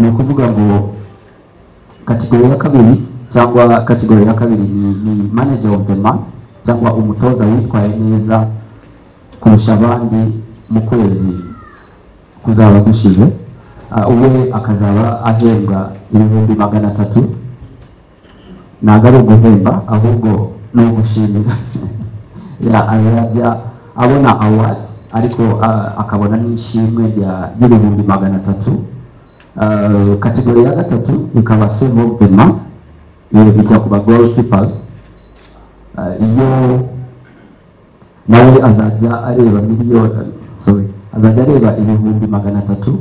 ni ukuvuga ngo kategori ya kabiri cyangwa kategori ya kabiri ni ni manager of the month cyangwa umutoza witwaye neza kurusha abandi mu kwezi kuzaba gushize Ah, we akazaba ahembwa ibihumbi magana atatu ntabwo ari uguhemba ahubwo ni ugushimira Ya, azajya abona award ariko ah, akabona n'ishimwe rya- ry'ibihumbi magana atatu Ah, kategori ya gatatu ikaba save of the month iyo ijya ku ba goalkeepers Ah, iyo nawe azajya areba miliyoni sorry azajya areba ibihumbi magana atatu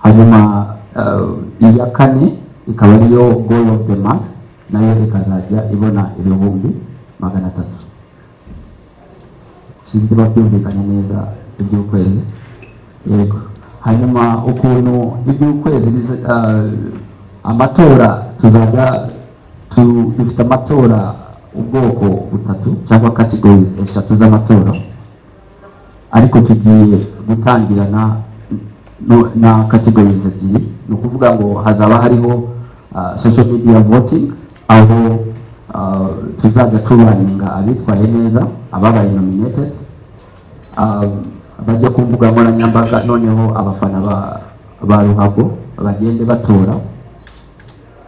hanyuma eh, iya kane ikaba ariyo goal of the month nayo ikazajya ibona ibihumbi magana atatu sinzi niba byumvikanye neza iby'ukwezi yego hanyuma ukuntu iby'ukwezi biza- eh, amatora tuzajya tu- dufite amatora ubwoko butatu cyangwa categories eshatu z'amatora ariko tugiye gutangira na no- na categories ebyiri ni ukuvuga ngo hazaba hariho ah, social media voting aho ah, tuzajya turaninga abitwaye neza ababaye nominated ah, bajya ku mbuga nkoranyambaga noneho abafana ba- ba ruhago bagende batora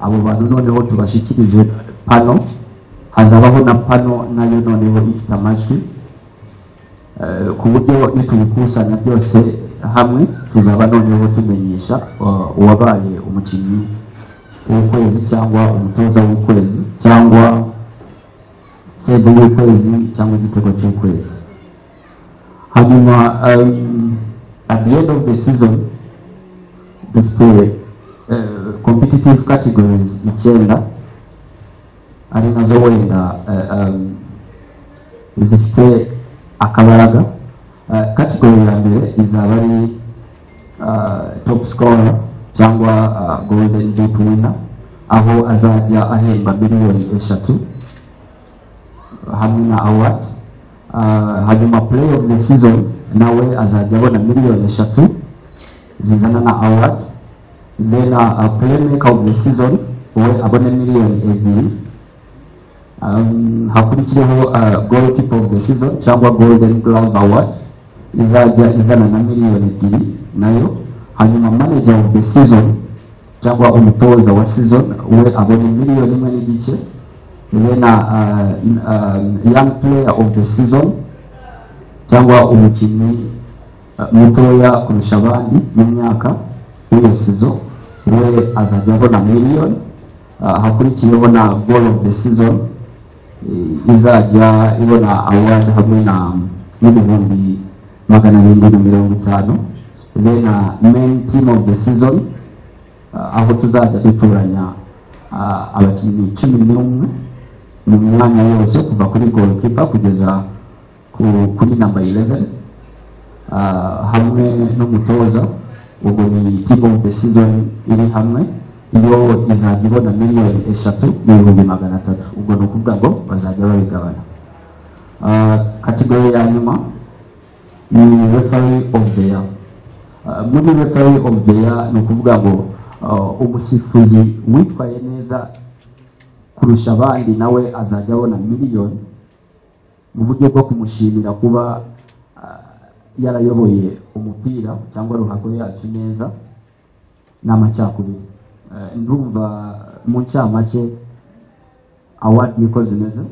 abo bantu noneho tubashyikirije pano hazabaho na pano nayo noneho ifite amajwi Eh, ku buryo nitubikusanya byose hamwe tuzaba noneho tumenyesha uh, uwabaye umukinnyi w'ukwezi cyangwa umutoza w'ukwezi cyangwa sebe y'ukwezi cyangwa igitego cy'ukwezi hanyuma um, at the end of the season dufite eh, competitive categories icyenda ari nazo wenda eh, um, zifite akabaraga Eh, category ya mbere izaba ari eh, top scorer cyangwa eh, golden boot winner aho azajya ahemba miliyoni eshatu hamwe na award Eh, hanyuma play of the season nawe azajya abona miliyoni eshatu zizana na award then uh, playmaker of the season we abone miliyoni ebyiri um, hakurikireho uh, goalkeeper of the season cyangwa golden glove award izajya izana na miliyoni ebyiri nayo hanyuma manager of the season cyangwa umutoza wa season we abone miliyoni imwe n'igice then uh, uh, young player of the season cyangwa umukinnyi uh, mutoya kurusha abandi mu myaka w'iyo sizo we azajya abona miliyoni uh, hakurikiyeho na goal of the season eh, izajya ibona award hamwe na n'ibihumbi magana arindwi na mirongo itanu then uh, main team of the season uh, aho tuzajya dutoranya uh, abakinnyi cumi n'umwe mu myanya yose kuva kuri goalkeeper kugeza ku- kuri number 11 Ah, hamwe n'umutoza ubwo ni team of the season iri hamwe iyo izajya ibona miliyoni eshatu n'ibihumbi magana atatu ubwo ni ukuvuga ngo bazajya babigabana Ah, kategori ya nyuma ni referee of the year Ah, muri referee of the year ni ukuvuga ngo ah, umusifuzi witwaye neza kurusha abandi nawe azajya abona miliyoni mu buryo bwo kumushimira kuba yarayoboye umupira cyangwa ruhago yacu neza n'amacakubiri Eh, ndumva mu ncamake awadi niko zimeze